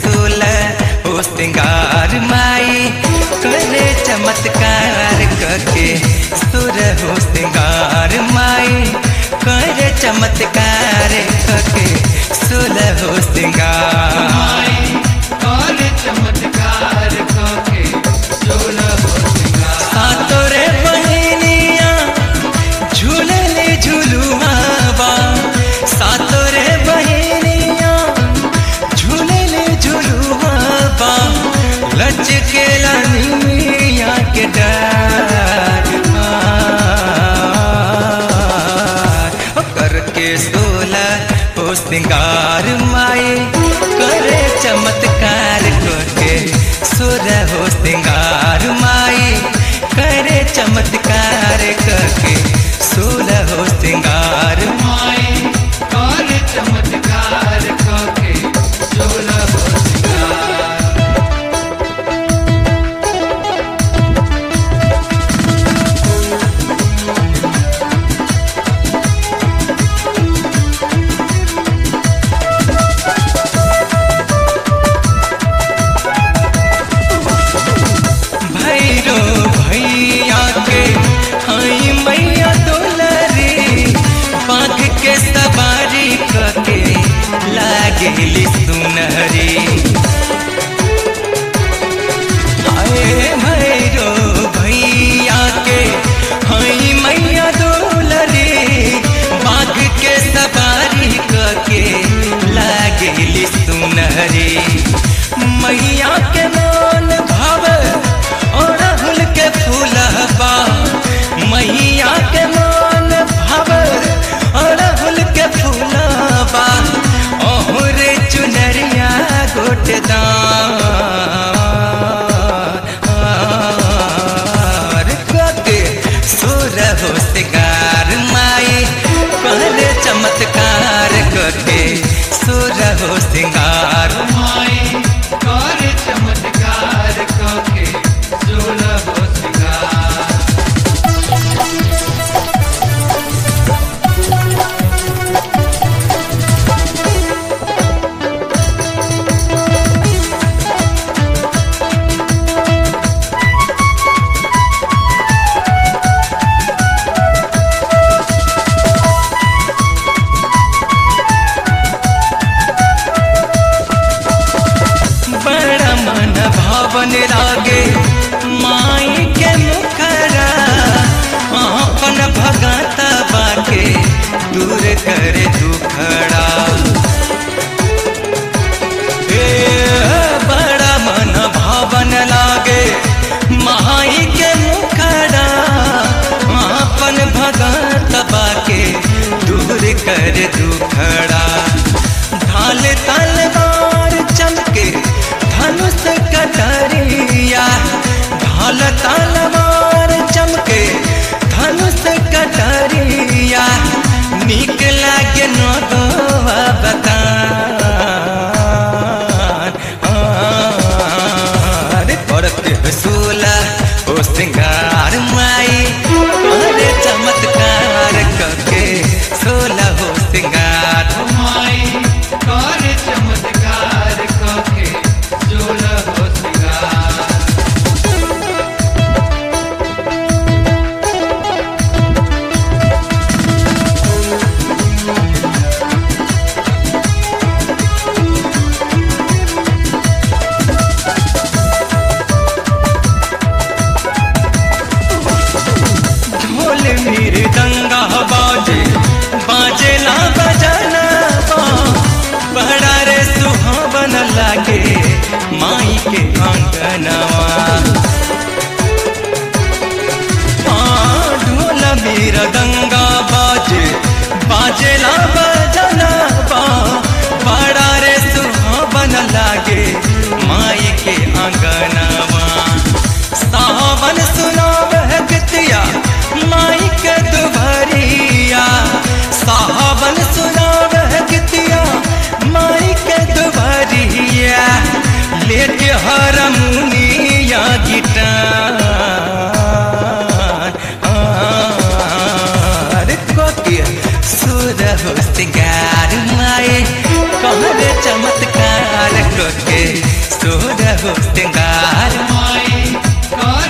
सोलह ओ सिंगार माई करे चमत्कार करके सुर हो सिंगार माई करे चमत्कार करके सोलह हो सिंगार सातोरे बहिनिया झूलले झुलुआबा सातोरे बहिनिया झूलले झुलुआबा लचके लानिया के डार करके सोला हो सिंगार माई करे चमत्कार करके सुर हो सिंगार माई करे चमत्कार करके सोलह हो सिंगार चमत्कार करके सोलह हो सिंगार भैरो भैया के हई मैया दुलरी बाघ के सवारी करके लागेली सुनहरी हाय भैरो भैया के हई मैया दुलरी बाघ के सवारी करके लागेली सुनहरी मैया के मान भाव और राहुल के फूलबा मैया के मान भाव और राहुल के फूलबा ओहरे चुनरिया गोटदार कके सुर हो सिगार माई पहले चमत्कार करके सुर हो सिंगार माई कर चमत्कार करके सोलह हो सिंगार बड़ा मन भावन लागे माई के मुखरा अपन भगत बाके दूर करे दुखड़ा ए, बड़ा मन भावन लागे माई के मुखड़ा अपन भगत बाके दूर कर दुखड़ा ढाल तलवार चमके धनुष कटरिया ढाल तलवार चमके धनुष कटरिया निक लागे नगवा बतान अरे करते सोला ओ सिंगार माई अरे चमत्कार करके सोला हो सिंगार माई कर चमत्कार करके सोलह हो सिंगार ढोल मेरे दंगा बाजे बाजे ला बजाना बड़ा रे सुहावन लागे माई के आंगनवा हाँ, ढोल मेरा दंगा बाजे बाजे ला बजाना बड़ा रे सुहावन लागे माई के आंगनवा सावन सुनाव है गतिया माई के दुभरिया सावन सुनाव है गतिया माई के दुभरिया लेके हरमुनिया गिटार आर कोके सुर हो सिंगार माए कहरे चमत्कार कोके सोरहो सिंगार माई कर